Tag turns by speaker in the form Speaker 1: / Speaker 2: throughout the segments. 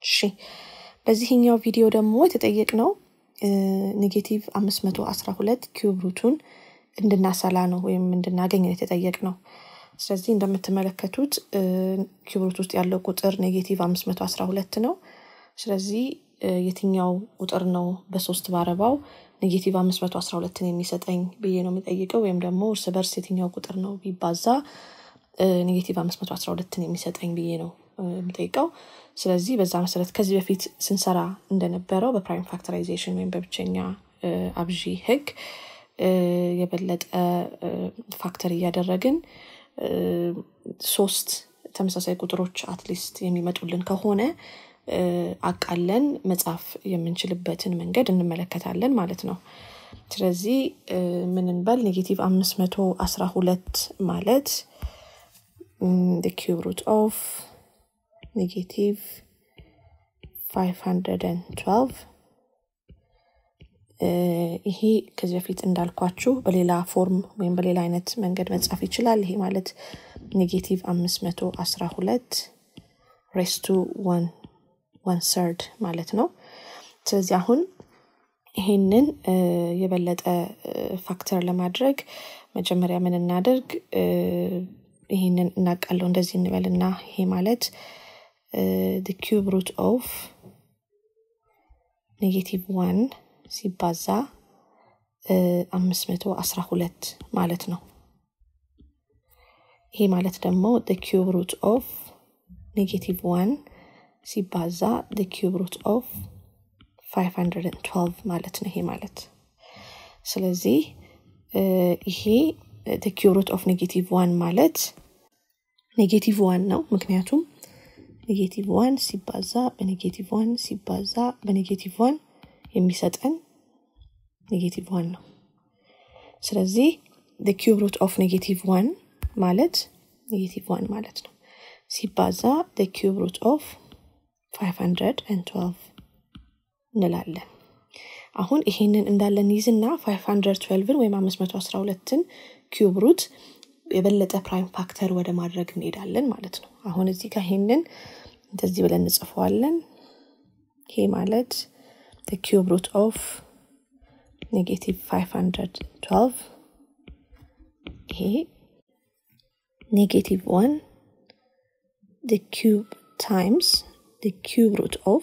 Speaker 1: እሺ በዚህኛው ቪዲዮ ደግሞ የተጠየቅነው ኔጌቲቭ አምስት መቶ አስራ ሁለት ኪዩብ ሩቱን እንድናሰላ ነው ወይም እንድናገኝ ነው የተጠየቅነው። ስለዚህ እንደምትመለከቱት ኪዩብ ሩት ውስጥ ያለው ቁጥር ኔጌቲቭ አምስት መቶ አስራ ሁለት ነው። ስለዚህ የትኛው ቁጥር ነው በሶስት ባረባው ኔጌቲቭ አምስት መቶ አስራ ሁለትን የሚሰጠኝ ብዬ ነው የሚጠይቀው ወይም ደግሞ እርስ በርስ የትኛው ቁጥር ነው ቢባዛ ኔጌቲቭ አምስት መቶ አስራ ሁለትን የሚሰጠኝ ብዬ ነው የምጠይቀው። ስለዚህ በዛ መሰረት ከዚህ በፊት ስንሰራ እንደነበረው በፕራይም ፋክተራይዜሽን ወይም በብቸኛ አብዢ ህግ የበለጠ ፋክተር እያደረግን ሶስት ተመሳሳይ ቁጥሮች አትሊስት የሚመጡልን ከሆነ አቃለን መጻፍ የምንችልበትን መንገድ እንመለከታለን ማለት ነው። ስለዚህ ምን እንበል ኔጌቲቭ አምስት መቶ አስራ ሁለት ማለት ኪዩብ ሩት ኦፍ ኔጌቲቭ 512 ይሄ ከዚህ በፊት እንዳልኳችሁ በሌላ ፎርም ወይም በሌላ አይነት መንገድ መጻፍ ይችላል። ይሄ ማለት ኔጌቲቭ አምስት መቶ አስራ ሁለት ሬስቱ ዋን ሰርድ ማለት ነው። ስለዚህ አሁን ይሄንን የበለጠ ፋክተር ለማድረግ መጀመሪያ ምን እናደርግ ይሄንን እናቃለው እንደዚህ እንበልና ይሄ ማለት the cube root of ኔጌቲቭ ዋን ሲባዛ አምስት መቶ አስራ ሁለት ማለት ነው። ይሄ ማለት ደግሞ the cube root of ኔጌቲቭ ዋን ሲባዛ the cube root of 512 ማለት ነው። ይሄ ማለት ስለዚህ ይሄ the cube root of ኔጌቲቭ ዋን ማለት ኔጌቲቭ ዋን ነው። ምክንያቱም ኔጌቲቭ ዋን ሲባዛ በኔጌቲቭ ዋን ሲባዛ በኔጌቲቭ ዋን የሚሰጠን ኔጌቲቭ ዋን ነው። ስለዚህ the cube root of ኔጌቲቭ ዋን ማለት ኔጌቲቭ ዋን ማለት ነው ሲባዛ the cube root of 512 እንላለን። አሁን ይሄንን እንዳለን ይዝና 512ን ወይም 512ን ኪዩብ ሩት የበለጠ ፕራይም ፋክተር ወደ ማድረግ እንሄዳለን ማለት ነው። አሁን እዚህ ጋር ይሄንን እንደዚህ ብለን እንጽፈዋለን። ይሄ ማለት the cube root of ኔጌቲቭ 512 ይሄ ኔጌቲቭ ዋን the cube times the cube root of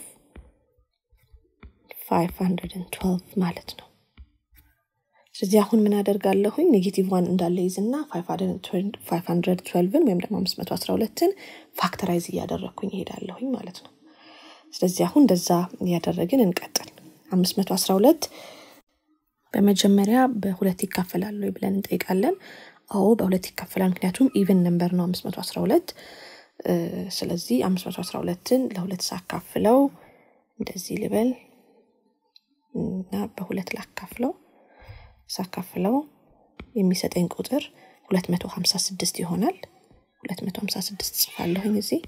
Speaker 1: 512 ማለት ነው። ስለዚህ አሁን ምን አደርጋለሁኝ ኔጌቲቭ ዋን እንዳለ ይዝና 512ን ወይም ደግሞ 512ን ፋክተራይዝ እያደረግኩኝ ይሄዳለሁኝ ማለት ነው። ስለዚህ አሁን እንደዛ እያደረግን እንቀጥል። 512 በመጀመሪያ በሁለት ይካፈላሉ ብለን እንጠይቃለን። አዎ በሁለት ይካፈላል፣ ምክንያቱም ኢቨን ነምበር ነው 512 ስለዚህ 512ን ለሁለት ሳካፍለው እንደዚህ ልበል እና በሁለት ላካፍለው ሳካፍለው የሚሰጠኝ ቁጥር 256 ይሆናል። 256 ጽፋለሁኝ እዚህ።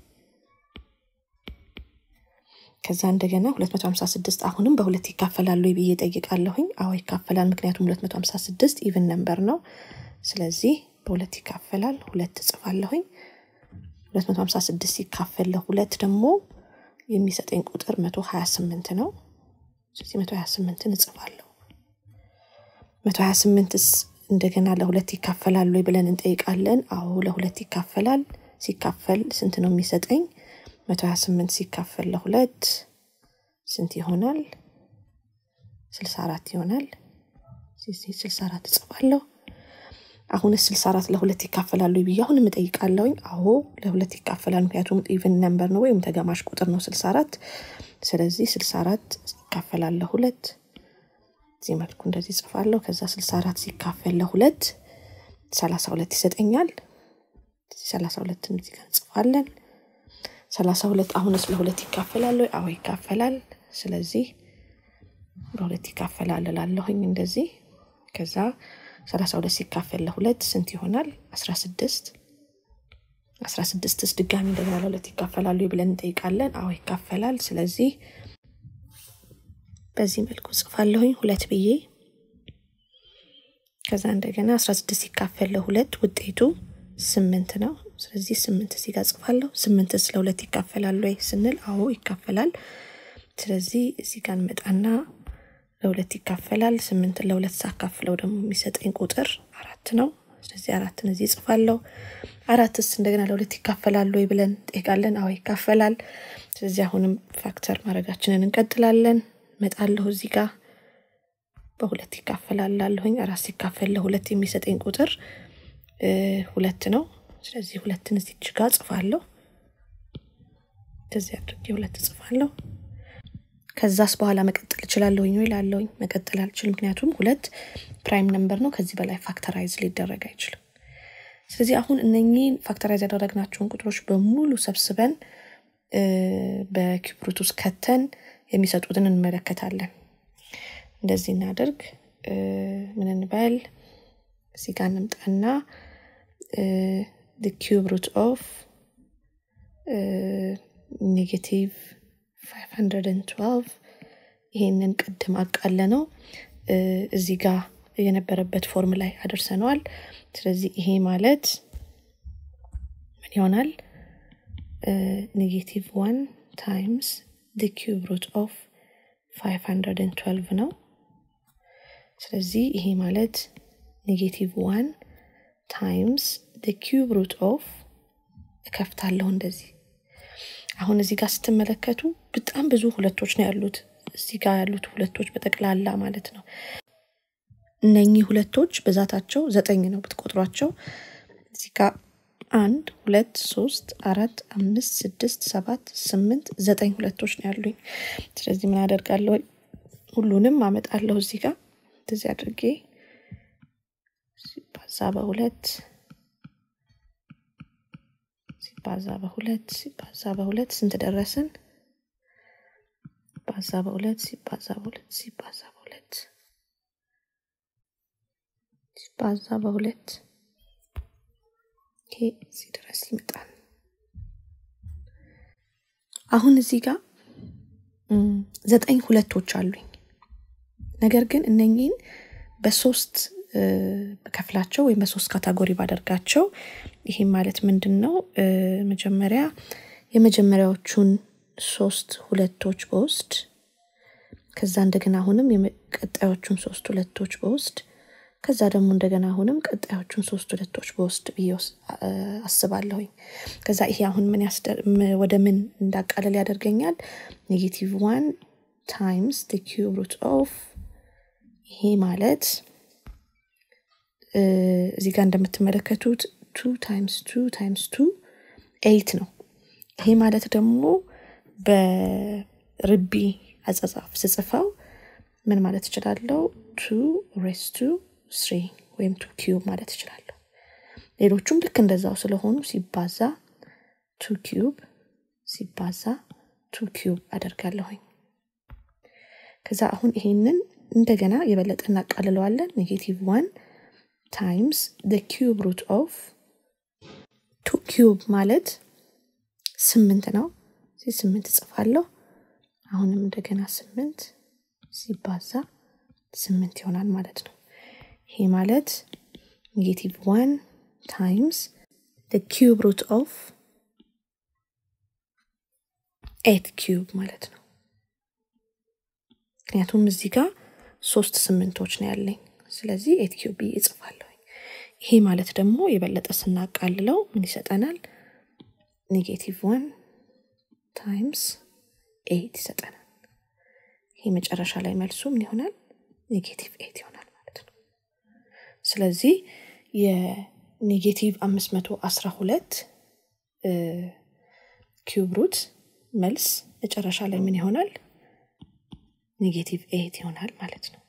Speaker 1: ከዛ እንደገና 256 አሁንም በሁለት ይካፈላሉ ብዬ ጠይቃለሁኝ። አዎ ይካፈላል፣ ምክንያቱም 256 ኢቭን ነምበር ነው። ስለዚህ በሁለት ይካፈላል፣ ሁለት ጽፋለሁኝ። 256 ሲካፈል ለሁለት ደግሞ የሚሰጠኝ ቁጥር 128 ነው። ስለዚህ 128ን እጽፋለሁ። 128ስ እንደገና ለሁለት ይካፈላሉ ብለን እንጠይቃለን። አዎ ለሁለት ይካፈላል። ሲካፈል ስንት ነው የሚሰጠኝ? 128 ሲካፈል ለሁለት ስንት ይሆናል? 64 ይሆናል። 64 እጽፋለሁ። አሁንስ 64 ለሁለት ይካፈላሉ ብዬ አሁንም እጠይቃለሁኝ። አዎ ለሁለት ይካፈላል፣ ምክንያቱም ኢቭን ነምበር ነው ወይም ተገማሽ ቁጥር ነው 64። ስለዚህ 64 ይካፈላል ለሁለት እዚህ መልኩ እንደዚህ ጽፋለሁ። ከዛ 64 ሲካፈል ለሁለት 32 ይሰጠኛል። 32 እዚህ ጋር እንጽፋለን። 32 አሁንስ ለሁለት ይካፈላል ወይ? አዎ ይካፈላል። ስለዚህ ለሁለት ይካፈላል እላለሁኝ እንደዚህ። ከዛ 32 ሲካፈል ለሁለት ስንት ይሆናል? 16 16ስ ድጋሚ እንደገና ለሁለት ይካፈላሉ ብለን እንጠይቃለን። አዎ ይካፈላል። ስለዚህ በዚህ መልኩ ጽፋለሁኝ ሁለት ብዬ ከዛ እንደገና 16 ሲካፈል ለሁለት ውጤቱ ስምንት ነው። ስለዚህ ስምንት እዚህ ጋር ጽፋለሁ። ስምንትስ ለሁለት ይካፈላል ወይ ስንል አዎ ይካፈላል። ስለዚህ እዚህ ጋር እንመጣና ለሁለት ይካፈላል። ስምንትን ለሁለት ሳካፍለው ደግሞ የሚሰጠኝ ቁጥር አራት ነው። ስለዚህ አራትን እዚህ ጽፋለሁ። አራትስ እንደገና ለሁለት ይካፈላል ወይ ብለን ጠይቃለን። አዎ ይካፈላል። ስለዚህ አሁንም ፋክተር ማድረጋችንን እንቀጥላለን። መጣለሁ እዚህ ጋር በሁለት ይካፈላል ላለሁኝ አራት ሲካፈል ለሁለት የሚሰጠኝ ቁጥር ሁለት ነው። ስለዚህ ሁለትን እዚች ጋር ጽፋለሁ። እንደዚህ አድርጌ ሁለት ጽፋለሁ። ከዛስ በኋላ መቀጠል እችላለሁኝ ወይ ላለሁኝ መቀጠል አልችል። ምክንያቱም ሁለት ፕራይም ነምበር ነው። ከዚህ በላይ ፋክተራይዝ ሊደረግ አይችልም። ስለዚህ አሁን እነኚህን ፋክተራይዝ ያደረግናቸውን ቁጥሮች በሙሉ ሰብስበን በኪዩብ ሩት ውስጥ ከተን የሚሰጡትን እንመለከታለን። እንደዚህ እናደርግ። ምን እንበል? እዚህ ጋር እንምጣና ኪዩብ ሩት ኦፍ ኔጌቲቭ 512 ይሄንን ቅድም አቃለ ነው እዚህ ጋር የነበረበት ፎርም ላይ አደርሰነዋል። ስለዚህ ይሄ ማለት ምን ይሆናል? ኔጌቲቭ ዋን ታይምስ ዲ ኪዩብ ሩት ኦፍ 512 ነው። ስለዚህ ይሄ ማለት ኔጌቲቭ ዋን ታይምስ ዲ ኪዩብ ሩት ኦፍ እከፍታለሁ እንደዚህ አሁን እዚህ ጋር ስትመለከቱ በጣም ብዙ ሁለቶች ነው ያሉት። እዚህ ጋር ያሉት ሁለቶች በጠቅላላ ማለት ነው። እነኚህ ሁለቶች ብዛታቸው ዘጠኝ ነው ብትቆጥሯቸው። እዚህ ጋር አንድ፣ ሁለት፣ ሶስት፣ አራት፣ አምስት፣ ስድስት፣ ሰባት፣ ስምንት፣ ዘጠኝ ሁለቶች ነው ያሉኝ። ስለዚህ ምን አደርጋለሁ? ሁሉንም አመጣለሁ እዚህ ጋር እንደዚህ አድርጌ ሲባዛ በሁለት ሲባዛ በሁለት ሲባዛ በሁለት ስንት ደረስን? ሲባዛ በሁለት ሲባዛ በሁለት ሲባዛ በሁለት ሲባዛ በሁለት ይሄ እዚህ ድረስ ይመጣል። አሁን እዚህ ጋር ዘጠኝ ሁለቶች አሉኝ። ነገር ግን እነኚህን በሶስት በከፍላቸው ወይም በሶስት ካታጎሪ ባደርጋቸው ይሄም ማለት ምንድን ነው? መጀመሪያ የመጀመሪያዎቹን ሶስት ሁለቶች በውስድ ከዛ እንደገና አሁንም የቀጣዮቹን ሶስት ሁለቶች በውስድ ከዛ ደግሞ እንደገና አሁንም ቀጣዮቹን ሶስት ሁለቶች በውስድ ብዬ አስባለሁኝ። ከዛ ይሄ አሁን ምን ወደ ምን እንዳቃለል ያደርገኛል? ኔጌቲቭ ዋን ታይምስ ዲ ኪዩብ ሩት ኦፍ ይሄ ማለት እዚህ ጋር እንደምትመለከቱት ቱ ታይምስ ቱ ታይምስ ቱ ኤይት ነው። ይሄ ማለት ደግሞ በርቢ አጸጻፍ ስጽፈው ምን ማለት እችላለሁ? ቱ ሬስ ቱ ስሪ ወይም ቱ ኪዩብ ማለት እችላለሁ። ሌሎቹም ልክ እንደዛው ስለሆኑ ሲባዛ ቱ ኪዩብ ሲባዛ ቱ ኪዩብ አደርጋለሁኝ። ከዛ አሁን ይሄንን እንደገና የበለጠ እናቃልለዋለን። ኔጌቲቭ ዋን ታይምስ ደ ኪዩብ ሩት ኦፍ ቱ ኪዩብ ማለት ስምንት ነው። እዚህ ስምንት እጽፋለሁ። አሁንም እንደገና ስምንት ሲባዛ ስምንት ይሆናል ማለት ነው። ይሄ ማለት ኔጌቲቭ ዋን ታይምስ ደ ኪዩብ ሩት ኦፍ ኤት ኪዩብ ማለት ነው። ምክንያቱም እዚህ ጋር ሶስት ስምንቶች ነው ያለኝ። ስለዚህ ኤት ኪዩብ ብዬ እጽፋለሁ። ይሄ ማለት ደግሞ የበለጠ ስናቃልለው ምን ይሰጠናል? ኔጌቲቭ ዋን ታይምስ ኤት ይሰጠናል። ይሄ መጨረሻ ላይ መልሱ ምን ይሆናል? ኔጌቲቭ ኤት ይሆናል ማለት ነው። ስለዚህ የኔጌቲቭ አምስት መቶ አስራ ሁለት ኪዩብ ሩት መልስ መጨረሻ ላይ ምን ይሆናል? ኔጌቲቭ ኤት ይሆናል ማለት ነው።